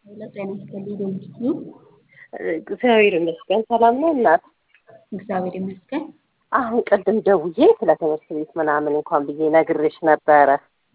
ሄሎ ጤና ይስጥልኝ ዶንኪ ነው። እግዚአብሔር ይመስገን ሰላም ነው እናት። እግዚአብሔር ይመስገን። አሁን ቅድም ደውዬ ስለ ትምህርት ቤት ምናምን እንኳን ብዬ ነግሬሽ ነበረ።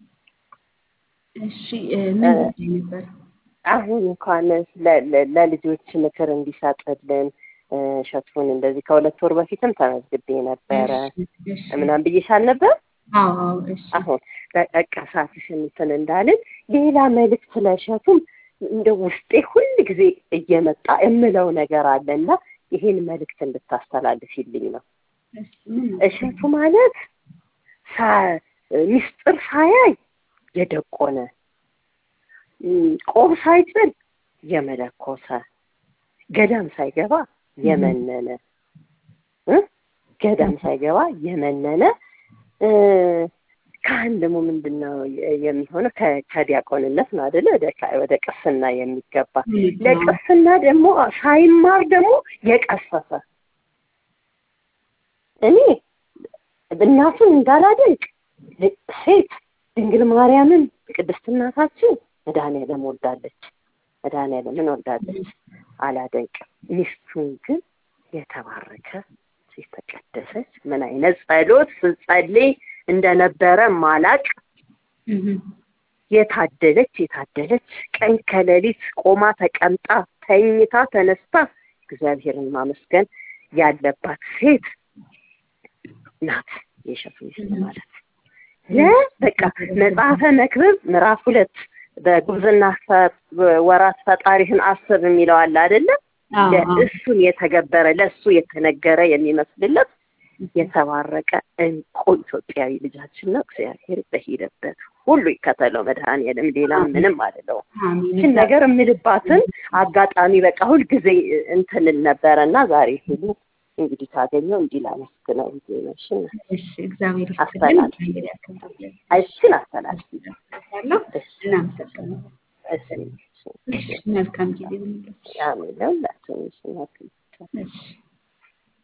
እሺ እ ምን ጉዳይ ነበር? አሁን እንኳን ለ- ለ- ለልጆች ምክር እንዲሰጥልን እ እሸቱን እንደዚህ ከሁለት ወር በፊትም ተመዝግቤ ነበረ እሺ እሺ ምናምን ብዬሻል ነበር። አዎ አዎ እሺ አሁን በቃ ሰዓትሽን እንትን እንዳልን ሌላ መልእክት ለእሸቱም እንደ ውስጤ ሁል ጊዜ እየመጣ የምለው ነገር አለና ይሄን መልእክት እንድታስተላልፊልኝ ነው። እሺ ምን ነው? እሸቱ ማለት ሳ- ሚስጥር ሳያይ የደቆነ እም፣ ቆብ ሳይጥል የመለኮሰ ገዳም ሳይገባ የመነነ እ ገዳም ሳይገባ የመነነ እ፣ ካህን ደግሞ ምንድን ነው የ- የሚሆነው? ከ- ከዲያቆንነት ነው አይደለ? ወደ ካ- ወደ ቅስና የሚገባ ለቅስና ደግሞ ሳይማር ደግሞ የቀሰፈ እኔ እናቱን እንዳላደንቅ ሴት ድንግል ማርያምን ቅድስት እናታችን መድኃኒዓለም ወዳለች መድኃኒዓለምን ወዳለች አላደንቅም። ሚስቱን ግን የተባረከ የተቀደሰች ምን አይነት ጸሎት ስትጸልይ እንደነበረ ማላቅ እህ የታደለች የታደለች ቀን ከሌሊት ቆማ ተቀምጣ ተኝታ ተነስታ እግዚአብሔርን ማመስገን ያለባት ሴት ናት የእሸቱ ሚስት ማለት። ለበቃ መጽሐፈ መክብብ ምዕራፍ ሁለት በጉብዝና ፈ- ወራት ፈጣሪህን አስብ የሚለው አለ አይደለ? አዎ አዎ ለእሱን የተገበረ ለእሱ የተነገረ የሚመስልለት የተባረቀ እንቁ ኢትዮጵያዊ ልጃችን ነው። እግዚአብሔር በሄደበት ሁሉ ይከተለው መድኃኒዓለም። ሌላ ምንም አልለው። አሜን ይህን ነገር የምልባትን አጋጣሚ በቃ ሁልጊዜ እንትንል ነበረ እና ዛሬ ሁሉ እንግዲህ ካገኘው እንዲህ ላመስግነው ብዬ ነው። እሺ እሺ እግዚአብሔር ይስጥልኝ። አስተላልፍ። እግዚአብሔር ያክብርልኝ። እሺን አስተላልፍ። ያለው እናመሰግናለን። እሺ እሺ መልካም ጊዜ ይሁንልሽ። አሜን። ለሁላችንም እሺ፣ መልካም እሺ